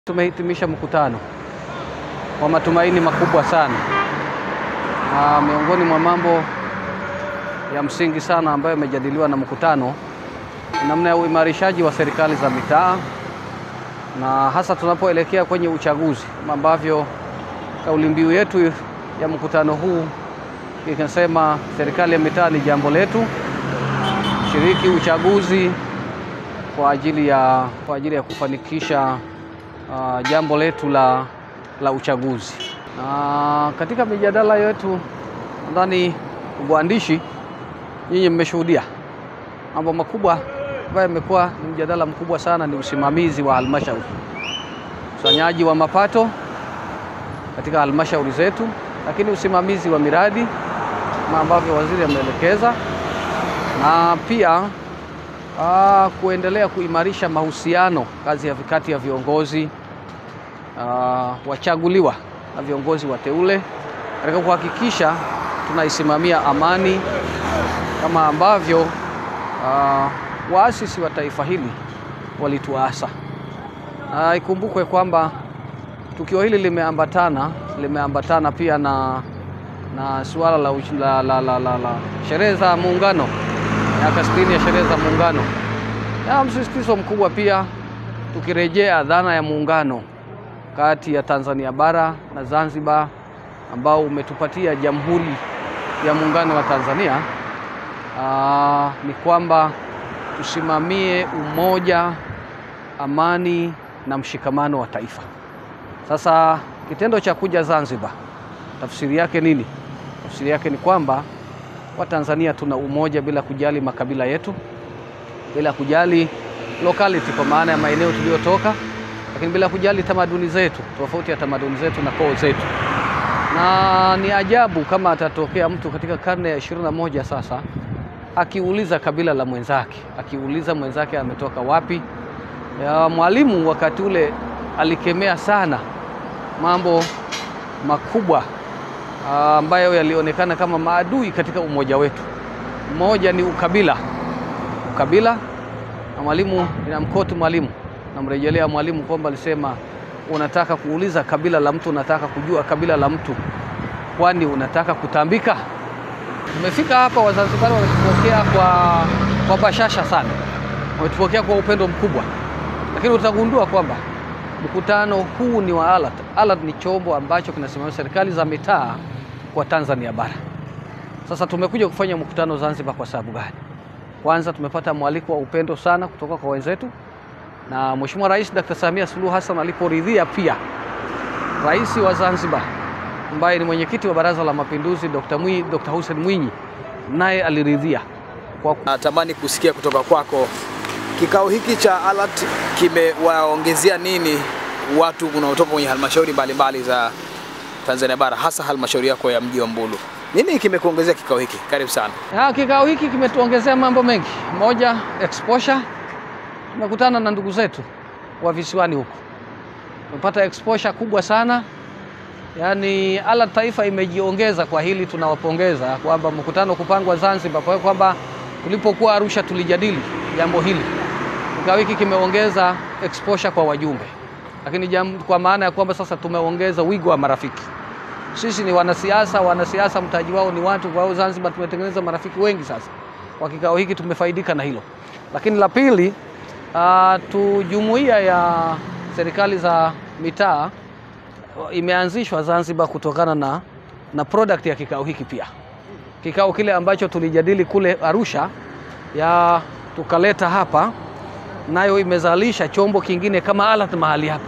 Tumehitimisha mkutano kwa matumaini makubwa sana. Na miongoni mwa mambo ya msingi sana ambayo yamejadiliwa na mkutano ni namna ya uimarishaji wa serikali za mitaa na hasa tunapoelekea kwenye uchaguzi, kama ambavyo kauli mbiu yetu ya mkutano huu ikasema, serikali ya mitaa ni jambo letu, shiriki uchaguzi kwa ajili ya, kwa ajili ya kufanikisha uh, jambo letu la, la uchaguzi. Na katika mijadala yetu nadhani waandishi, nyinyi mmeshuhudia mambo makubwa ambayo yamekuwa ni mjadala mkubwa sana, ni usimamizi wa halmashauri, ukusanyaji wa mapato katika halmashauri zetu, lakini usimamizi wa miradi kama ambavyo waziri ameelekeza, na pia aa, kuendelea kuimarisha mahusiano kazi ya kati ya viongozi aa, wachaguliwa na viongozi wateule katika kuhakikisha tunaisimamia amani kama ambavyo aa, waasisi wa taifa hili walituasa. Na ikumbukwe kwamba tukio hili limeambatana limeambatana pia na, na suala la, la, la, la, la, la sherehe za Muungano, miaka 60 ya sherehe za Muungano, na msisitizo mkubwa pia tukirejea dhana ya muungano kati ya Tanzania bara na Zanzibar ambao umetupatia Jamhuri ya Muungano wa Tanzania. Aa, ni kwamba tusimamie umoja, amani na mshikamano wa taifa. Sasa kitendo cha kuja Zanzibar, tafsiri yake nini? Tafsiri yake ni kwamba Watanzania tuna umoja bila kujali makabila yetu, bila kujali locality kwa maana ya maeneo tuliyotoka, lakini bila kujali tamaduni zetu, tofauti ya tamaduni zetu na koo zetu. Na ni ajabu kama atatokea mtu katika karne ya ishirini na moja sasa akiuliza kabila la mwenzake, akiuliza mwenzake ametoka wapi. Ya Mwalimu wakati ule alikemea sana mambo makubwa ambayo yalionekana kama maadui katika umoja wetu. Mmoja ni ukabila, ukabila. Na Mwalimu ninamkoti Mwalimu, namrejelea Mwalimu kwamba alisema, unataka kuuliza kabila la mtu, unataka kujua kabila la mtu, kwani unataka kutambika? Tumefika hapa, Wazanzibari wametupokea kwa, kwa bashasha sana, wametupokea kwa upendo mkubwa, lakini utagundua kwamba mkutano huu ni wa ALAT. ALAT ni chombo ambacho kinasimamia serikali za mitaa kwa Tanzania bara. Sasa tumekuja kufanya mkutano Zanzibar kwa sababu gani? Kwanza tumepata mwaliko wa upendo sana kutoka kwa wenzetu, na Mheshimiwa Rais Dr. Samia Suluhu Hassan aliporidhia pia Rais wa Zanzibar ambaye ni mwenyekiti wa Baraza la Mapinduzi Dr. Mwinyi, Dr. Hussein Mwinyi naye aliridhia kwa... Natamani kusikia kutoka kwako kikao hiki cha ALAT kimewaongezea nini watu unaotoka kwenye halmashauri mbalimbali za Tanzania bara hasa halmashauri yako ya mji wa Mbulu. Nini kimekuongezea kikao hiki? Karibu sana. Ya, kikao hiki kimetuongezea mambo mengi. Moja, exposure. Tumekutana na ndugu zetu wa visiwani huko, tumepata exposure kubwa sana. Yaani ALAT taifa imejiongeza kwa hili, tunawapongeza kwamba mkutano kupangwa Zanzibar, kwa hiyo kwamba tulipokuwa Arusha tulijadili jambo hili. Kikao hiki kimeongeza exposure kwa wajumbe, lakini jambo, kwa maana ya kwamba sasa tumeongeza wigo wa marafiki. Sisi ni wanasiasa, wanasiasa mtaji wao ni watu. Kwa hiyo Zanzibar tumetengeneza marafiki wengi sasa. Kwa kikao hiki tumefaidika na hilo, lakini la pili, uh, tu jumuiya ya serikali za mitaa imeanzishwa Zanzibar kutokana na, na product ya kikao hiki pia. Kikao kile ambacho tulijadili kule Arusha ya tukaleta hapa, nayo imezalisha chombo kingine kama ALAT mahali hapa.